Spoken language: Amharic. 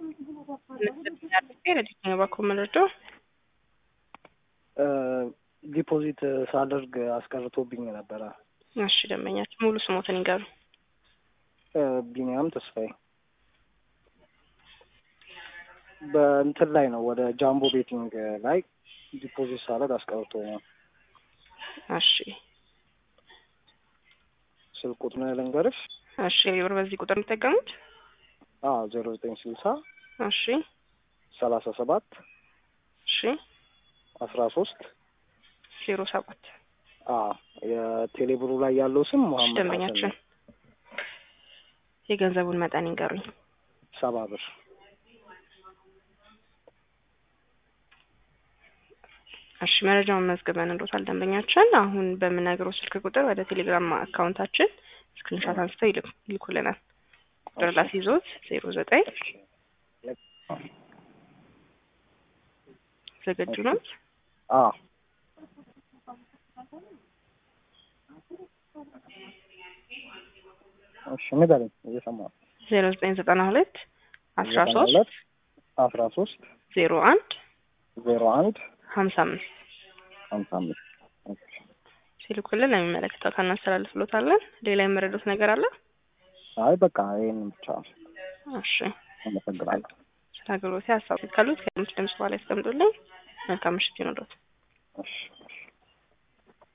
ለዲስኛ ባኮ መረዳው ዲፖዚት ሳደርግ አስቀርቶብኝ ነበረ። እሺ ደንበኛችን ሙሉ ስሞትን ይንገሩ። ቢኒያም ተስፋዬ በእንትን ላይ ነው ወደ ጃምቦ ቤቲንግ ላይ ዲፖዚት ሳደርግ አስቀርቶ ነው። እሺ ስልክ ቁጥር ልንገርሽ? እሺ ብር በዚህ ቁጥር የሚጠቀሙት? አዎ ዜሮ ዘጠኝ ስልሳ እሺ ሰላሳ ሰባት እሺ አስራ ሶስት ዜሮ ሰባት የቴሌብሩ ላይ ያለው ስም መሀመድ ደንበኛችን የገንዘቡን መጠን ይንገሩኝ። ሰባ ብር እሺ መረጃውን መዝግበን እንዶታል ደንበኛችን። አሁን በምነግረው ስልክ ቁጥር ወደ ቴሌግራም አካውንታችን ስክሪንሻት አንስተው ይልኩልናል። ቁጥር ላስይዞት ዜሮ ዘጠኝ ዝግጁ ነው? አዎ እሺ ንገረኝ፣ እየሰማሁ ዜሮ ዘጠኝ ዘጠና ሁለት አስራ ሶስት አስራ ሶስት ዜሮ አንድ ዜሮ አንድ ሀምሳ አምስት ሀምሳ አምስት ሲልኩልን ለሚመለከተው እናስተላልፍሎታለን። ሌላ የመረዱት ነገር አለ? አይ በቃ ይህንን ብቻ እሺ አመሰግናለሁ። ስለ አገልግሎት ሀሳብ ካሉት ከድምፅ ድምጽ በኋላ ያስቀምጡልኝ። መልካም ምሽት ይኑሮት። እሺ